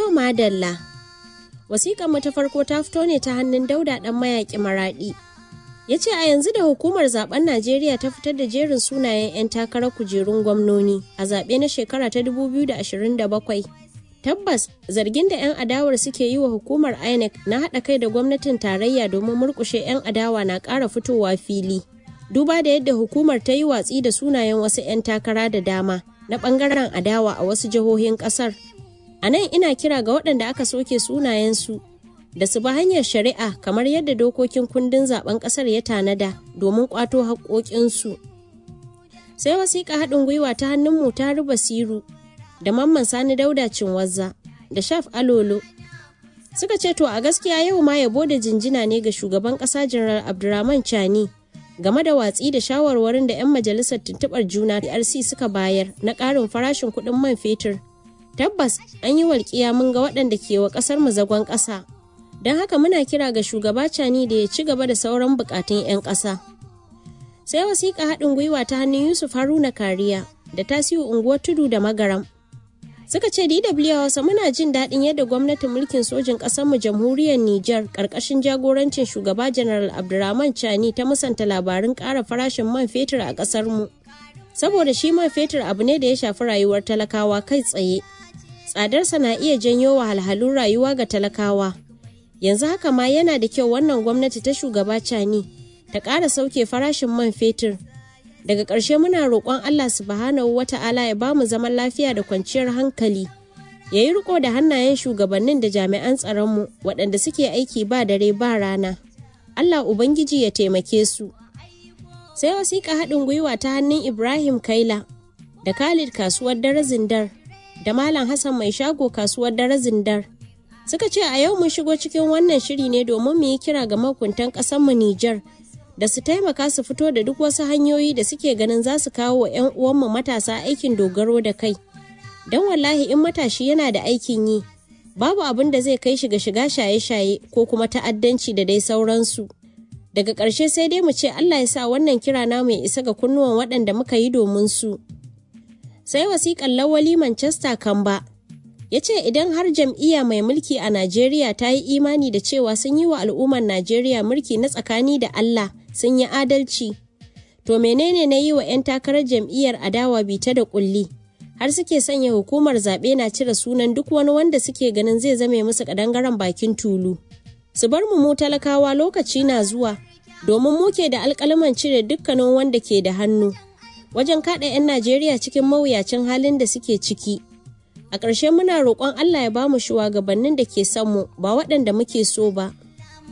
To madalla. Wasiƙar mu ta farko ta fito ne ta hannun Dauda ɗan mayaƙi Maraɗi. Ya ce a yanzu da hukumar zaben Najeriya ta fitar da jerin sunayen 'yan takarar kujerun gwamnoni a zaɓe na shekara ta 2027. Tabbas zargin da 'yan adawar suke yi wa hukumar INEC na haɗa kai da gwamnatin tarayya domin murƙushe 'yan adawa na ƙara fitowa fili. Duba da yadda hukumar ta yi watsi da sunayen wasu 'yan takara da dama na ɓangaren adawa a wasu jihohin ƙasar. A nan ina kira ga waɗanda aka soke sunayensu da su bi hanyar shari'a kamar yadda dokokin kundin zaben ƙasar ya tanada domin ƙwato haƙoƙinsu. Sai wasiƙa haɗin gwiwa ta hannun mu ta ruba siru da mamman sani dauda cinwazza da shaf alolo suka ce to a gaskiya yau ma yabo da jinjina ne ga shugaban ƙasa janar abdurrahman chani game da watsi da shawarwarin da 'yan majalisar tuntuɓar juna rc suka bayar na ƙarin farashin kuɗin man fetur tabbas an yi walƙiya mun ga waɗanda ke wa ƙasar mu zagon ƙasa don haka muna kira ga shugaba cani da ya ci gaba da sauran buƙatun 'yan ƙasa sai wasiƙa haɗin gwiwa ta hannun yusuf haruna kariya da tasiu unguwar tudu da magaram suka ce dw hausa muna jin daɗin yadda gwamnatin mulkin sojin ƙasarmu jamhuriyar niger ƙarƙashin jagorancin shugaba janaral abdurrahman chani ta musanta labarin ƙara farashin man fetur a ƙasarmu saboda shi man fetur abu ne da ya shafi rayuwar talakawa kai tsaye tsadarsa na iya janyo wahalhalun rayuwa ga talakawa yanzu haka ma yana da kyau wannan gwamnati ta shugaba cani ta ƙara sauke farashin man fetur daga ƙarshe muna roƙon allah subhanahu wa ta'ala ya bamu zaman lafiya da kwanciyar hankali ya yi riko da hannayen shugabannin da jami'an tsaronmu waɗanda suke aiki ba dare ba rana allah ubangiji ya taimake su sai wasiƙa haɗin gwiwa ta hannun ibrahim kaila da khalid kasuwar dare zindar da malam hassan mai shago kasuwar dare zindar suka ce a yau mun shigo cikin wannan shiri ne domin mu yi kira ga makuntan mu Nijar da su taimaka su fito da duk wasu hanyoyi da suke ganin za su kawo wa 'yan uwanmu matasa aikin dogaro da kai. Don wallahi in matashi yana da aikin yi, babu abin da zai kai shi ga shiga shaye-shaye ko kuma ta'addanci da dai sauransu. Daga ƙarshe sai dai mu ce Allah ya sa wannan kira namu ya isa ga kunnuwan waɗanda muka yi domin su. Sai wasiƙan lawali Manchester Kamba. ya ce idan har jam'iyya mai mulki a Najeriya ta yi imani da cewa sun yi wa al'ummar Najeriya mulki na tsakani da Allah sun yi adalci. To menene na yi wa 'yan takarar jam'iyyar adawa bita da kulli har suke sanya hukumar zaɓe na cire sunan duk wani wanda suke ganin zai zame musu ƙadangaren bakin tulu. Su bar mu mu talakawa lokaci na zuwa domin muke da alƙalaman cire dukkanin wanda ke da hannu wajen kaɗa 'yan Najeriya cikin mawuyacin halin da suke ciki. A ƙarshe muna roƙon Allah ya bamu shugabannin da ke son mu ba waɗanda muke so ba.